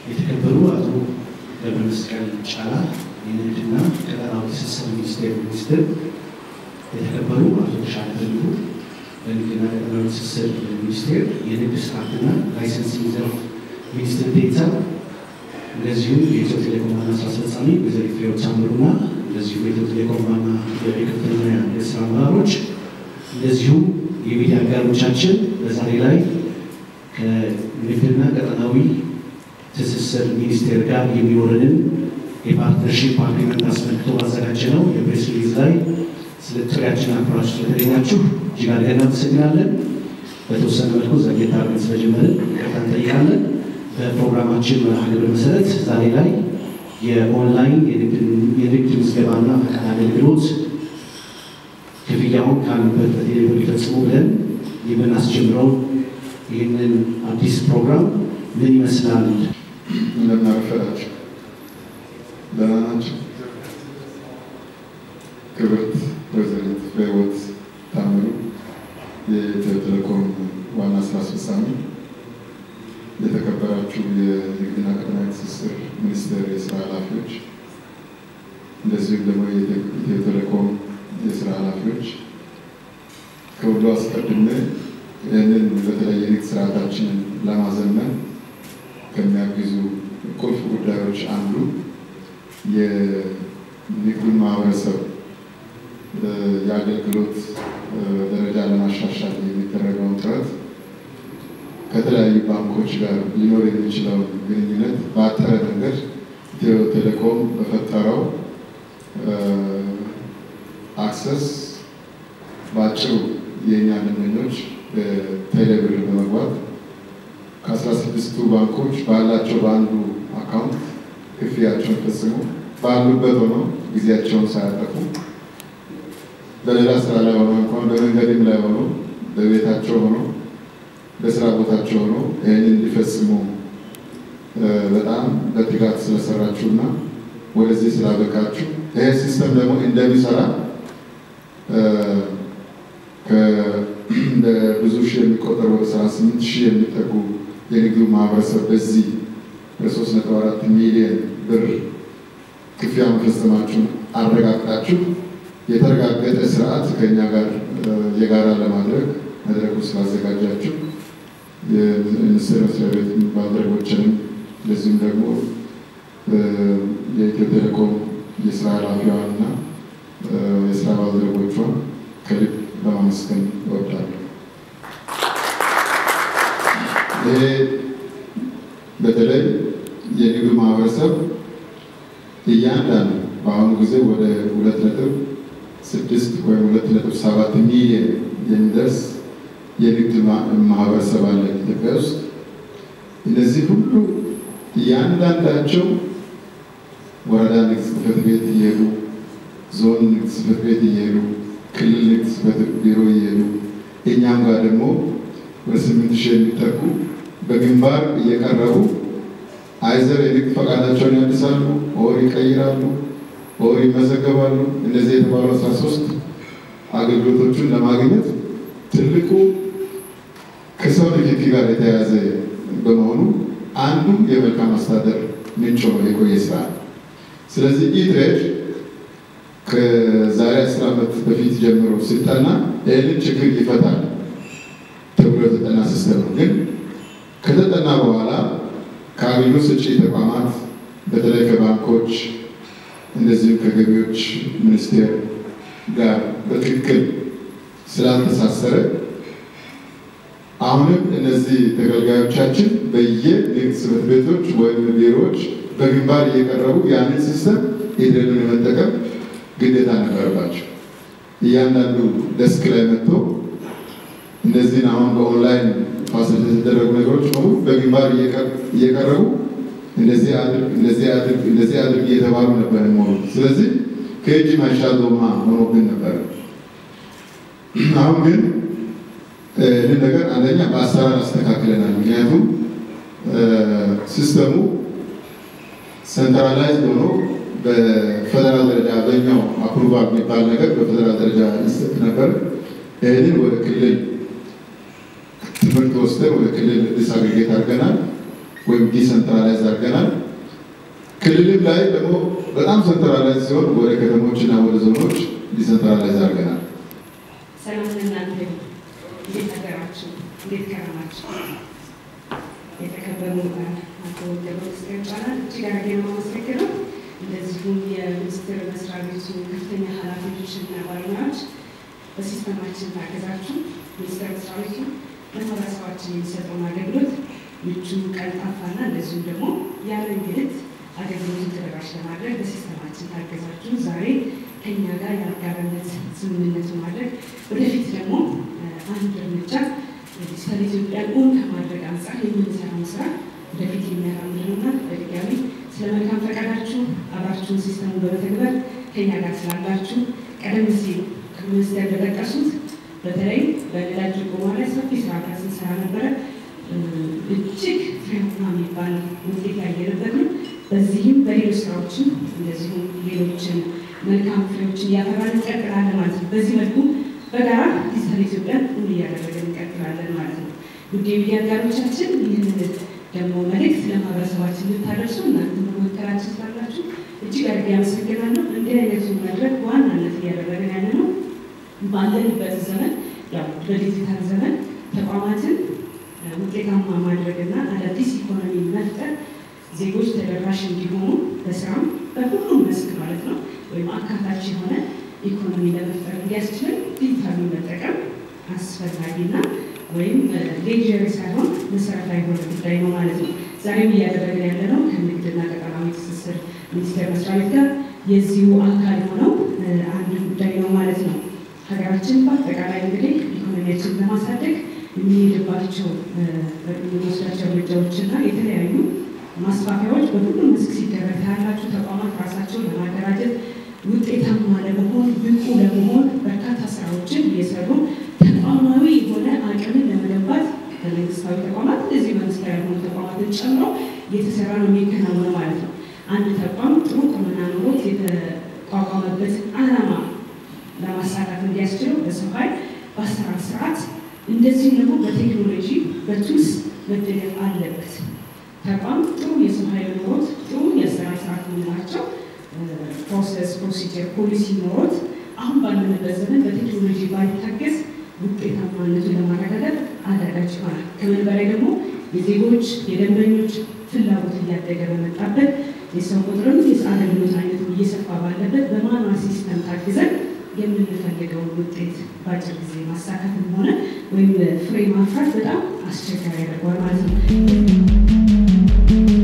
የተከበሩ አቶ ገብረ መስቀል ጫላ የንግድና ቀጠናዊ ትስስር ሚኒስቴር ሚኒስትር፣ የተከበሩ አቶ ተሻለ በልሁ በንግድና ቀጠናዊ ትስስር ሚኒስቴር የንግድ ስርዓትና ላይሰንሲንግ ዘርፍ ሚኒስትር ዴኤታ፣ እንደዚሁም የኢትዮ ቴሌኮም ዋና ስራ አስፈጻሚ ወይዘሪት ፍሬሕይወት ታምሩና እንደዚሁም የኢትዮ ቴሌኮም ዋና የከፍተኛ የስራ አመራሮች እንደዚሁም የሚዲያ አጋሮቻችን በዛሬ ላይ ከንግድና ቀጠናዊ ትስስር ሚኒስቴር ጋር የሚኖረንን የፓርትነርሺፕ አግሪመንት አስመልክቶ ባዘጋጀ ነው የፕሬስ ሪሊዝ ላይ ስለ ጥሪያችን አክብራችሁ ስለተገኛችሁ እጅግ አድርገን እናመሰግናለን። በተወሰነ መልኩ ዘግየት አድርገን ስለጀመርን ይቅርታ እንጠይቃለን። በፕሮግራማችን መርሃ ግብር መሰረት ዛሬ ላይ የኦንላይን የንግድ ምዝገባና ፈቃድ አገልግሎት ክፍያውን ካሉበት በቴሌብር ሊፈጽሙ ብለን የምናስጀምረው ይህንን አዲስ ፕሮግራም ምን ይመስላል? እንደምን አረፈዳችሁ? ደህና ናችሁ? ክብርት ወይዘሪት ፍሬሕይወት ታምሩ የኢትዮ ቴሌኮም ዋና ስራ አስፈጻሚ፣ የተከበራችሁ የንግድና ቀጠናዊ ትስስር ሚኒስቴር የስራ ኃላፊዎች፣ እንደዚሁም ደግሞ የኢትዮ ቴሌኮም የስራ ኃላፊዎች፣ ከሁሉ አስቀድሜ ይህንን በተለይ የንግድ ስርዓታችንን ለማዘመን ከሚያግዙ ቁልፍ ጉዳዮች አንዱ የንግዱን ማህበረሰብ የአገልግሎት ደረጃ ለማሻሻል የሚደረገውን ጥረት ከተለያዩ ባንኮች ጋር ሊኖር የሚችለውን ግንኙነት በአጠረ መንገድ ኢትዮ ቴሌኮም በፈጠረው አክሰስ በአጭሩ የእኛ ደንበኞች በቴሌብር በመግባት ከአስራ ስድስቱ ባንኮች ባላቸው በአንዱ አካውንት ክፍያቸውን ፈጽሞ ባሉበት ሆነው ጊዜያቸውን ሳያጠፉ በሌላ ስራ ላይ ሆኖ እንኳን በመንገድም ላይ ሆኖ በቤታቸው ሆኖ በስራ ቦታቸው ሆኖ ይህንን እንዲፈጽሙ በጣም በትጋት ስለሰራችሁና ወደዚህ ስላበቃችሁ ይህ ሲስተም ደግሞ እንደሚሰራ ብዙ ሺህ የሚቆጠሩ ወደ ሰባ ስምንት ሺህ የሚጠጉ የንግዱ ማህበረሰብ በዚህ በሶስት ነጥብ አራት ሚሊዮን ብር ክፍያ መፈጸማችሁን አረጋግጣችሁ የተረጋገጠ ስርዓት ከእኛ ጋር የጋራ ለማድረግ መድረኩ ስላዘጋጃችሁ የሚኒስቴር መስሪያ ቤት ባልደረቦችንም እንደዚሁም ደግሞ የኢትዮ ቴሌኮም የስራ ኃላፊዋንና የስራ ባልደረቦቿን ከልብ ለማመስገን እወዳለሁ። ይሄ በተለይ የንግዱ ማህበረሰብ እያንዳንዱ በአሁኑ ጊዜ ወደ ሁለት ነጥብ ስድስት ወይም ሁለት ነጥብ ሰባት ሚሊዮን የሚደርስ የንግድ ማህበረሰብ አለ ኢትዮጵያ ውስጥ። እነዚህ ሁሉ እያንዳንዳቸው ወረዳ ንግድ ጽሕፈት ቤት እየሄዱ ዞን ንግድ ጽሕፈት ቤት እየሄዱ ክልል ንግድ ጽሕፈት ቢሮ እየሄዱ እኛም ጋር ደግሞ ወደ ስምንት ሺህ የሚጠጉ በግንባር እየቀረቡ አይዘር የንግድ ፈቃዳቸውን ያድሳሉ፣ ኦር ይቀይራሉ፣ ኦር ይመዘገባሉ። እነዚህ የተባሉ አስራ ሶስት አገልግሎቶቹን ለማግኘት ትልቁ ከሰው ንክኪ ጋር የተያያዘ በመሆኑ አንዱ የመልካም አስተዳደር ምንጭ ሆኖ የቆየ ስራ ነው። ስለዚህ ኢትሬድ ከዛሬ አስር ዓመት በፊት ጀምሮ ሲጠና ይህንን ችግር ይፈታል ተብሎ የተጠና ሲስተም ነው። ግን ከተጠና በኋላ ከአገልግሎት ሰጪ ተቋማት በተለይ ከባንኮች እንደዚሁም ከገቢዎች ሚኒስቴር ጋር በትክክል ስላልተሳሰረ አሁንም እነዚህ ተገልጋዮቻችን በየንግድ ጽሕፈት ቤቶች ወይም ቢሮዎች በግንባር እየቀረቡ ያንን ሲስተም ኢትሬድን የመጠቀም ግዴታ ነበረባቸው። እያንዳንዱ ደስክ ላይ መጥቶ እነዚህን አሁን በኦንላይን ፋሲሊቲ የተደረጉ ነገሮች በሙሉ በግንባር እየቀረቡ እንደዚህ አድርግ እንደዚህ አድርግ እንደዚህ አድርግ እየተባሉ ነበር ሆኑ። ስለዚህ ከእጅ ማይሻል ዶማ ሆኖብን ነበረ። አሁን ግን ይህን ነገር አንደኛ በአሰራር አስተካክለናል። ምክንያቱም ሲስተሙ ሴንትራላይዝ ሆኖ በፌደራል ደረጃ አብዛኛው አፕሩቫል የሚባል ነገር በፌደራል ደረጃ ይሰጥ ነበር። ይህንን ወደ ክልል ትምህርት ወስደን ወደ ክልል ዲስአግሪጌት አድርገናል። ወይም ዲሰንትራላይዝ አድርገናል። ክልልም ላይ ደግሞ በጣም ሰንትራላይዝ ሲሆን ወደ ከተሞችና ወደ ዞኖች ዲሰንትራላይዝ አድርገናል። ሰላም ለእናንተ ይሁን። እንዴት አደራችሁ? እንዴት ከረማችሁ? የተከበሩ አቶ ገብረመስቀል ይባላል። እጅግ አድርጌ ነው የማመሰግነው። እንደዚሁም የሚኒስቴር መስሪያ ቤቱ ከፍተኛ ኃላፊዎችና ባለሙያዎች በሲስተማችን ታገዛችሁ ሚኒስቴር መስሪያ ቤቱ ለማህበረሰባችን የሚሰጠውን አገልግሎት ምቹ፣ ቀልጣፋና እንደዚሁም ደግሞ ያለ እንግልት አገልግሎቱን ተደራሽ ለማድረግ በሲስተማችን ታገዛችሁ ዛሬ ከኛ ጋር የአጋርነት ስምምነት ማድረግ ወደፊት ደግሞ አንድ እርምጃ ዲጂታል ኢትዮጵያን እውን ከማድረግ አንጻር የምንሰራውን ስራ ወደፊት የሚያራምድ ነውና በድጋሚ ስለ መልካም ፈቃዳችሁ አብራችሁን ሲስተሙ በመተግበር ከኛ ጋር ስላላችሁ ቀደም ሲል ሚኒስቴር እንደጠቀሱት በተለይ በነዳጅ ድጎማ ላይ ሰፊ ስራ ስንሰራ ነበረ። እጅግ ፍሬያማ የሚባል ውጤት ያየንበት ነው። በዚህም በሌሎች ስራዎችም እንደዚሁም ሌሎችን መልካም ፍሬዎችን እያፈራን እንቀጥላለን ማለት ነው። በዚህ መልኩ በጋራ ዲጂታል ኢትዮጵያን እውን እያደረገን እንቀጥላለን ማለት ነው። ውድ የሚዲያ አጋሮቻችን ይህንን ደግሞ መልእክት ለማህበረሰባችን ልታደርሱ እናንተ በመከራችን ስላላችሁ እጅግ አድርጌ አመሰግናለሁ። እንዲህ አይነቱ መድረክ በዋናነት እያደረገን ያለ ነው ባለንበት ዘመን ያው በዲጂታል ዘመን ተቋማትን ውጤታማ ማድረግና አዳዲስ ኢኮኖሚ መፍጠር ዜጎች ተደራሽ እንዲሆኑ በስራም በሁሉም መስክ ማለት ነው ወይም አካታች የሆነ ኢኮኖሚ ለመፍጠር እንዲያስችል ዲጂታሉን መጠቀም አስፈላጊና ወይም ሌጀሪ ሳይሆን መሰረታዊ የሆነ ጉዳይ ነው ማለት ነው። ዛሬም እያደረግን ያለ ነው ከንግድና ቀጠናዊ ትስስር ሚኒስቴር መስሪያ ቤት ጋር የዚሁ አካል የሆነው አንድ ጉዳይ ነው ማለት ነው። ሀገራችን በአጠቃላይ እንግዲህ ኢኮኖሚያችን ለማሳደግ የሚሄድባቸው የሚወስዳቸው እርምጃዎችና የተለያዩ ማስፋፊያዎች በሁሉም መስክ ሲደረግ ያላችሁ ተቋማት ራሳቸውን ለማደራጀት ውጤታማ ለመሆን ብቁ ለመሆን በርካታ ስራዎችን እየሰሩ ተቋማዊ የሆነ አቅምን ለመገንባት በመንግስታዊ ተቋማት እንደዚህ መንግስታዊ ያልሆኑ ተቋማትን ጨምሮ እየተሰራ ነው የሚከናወነው ማለት ነው። አንድ ተቋም ጥሩ ቁመና ኖሮት የተቋቋመበት ዓላማ ለማሳካት እንዲያስችለው በሰው ኃይል በአሰራር ስርዓት እንደዚሁም ደግሞ በቴክኖሎጂ በቱልስ መደገፍ አለበት። ተቋም ጥሩ የሰው ኃይል ኖሮት ጥሩ የአሰራር ስርዓት የምንላቸው ፕሮሰስ፣ ፕሮሲጀር፣ ፖሊሲ ኖሮት አሁን ባለንበት ዘመን በቴክኖሎጂ ባይታገዝ ውጤታማነቱን ለማረጋገጥ አዳጋች ይሆናል። ከምን በላይ ደግሞ የዜጎች የደንበኞች ፍላጎት እያደገ በመጣበት የሰው ቁጥርም የአገልግሎት አይነቱ እየሰፋ ባለበት በማኑዋል ሲስተም ታግዘን የምንፈልገውን ውጤት በአጭር ጊዜ ማሳካትም ሆነ ወይም ፍሬ ማፍራት በጣም አስቸጋሪ ያደርገዋል ማለት ነው።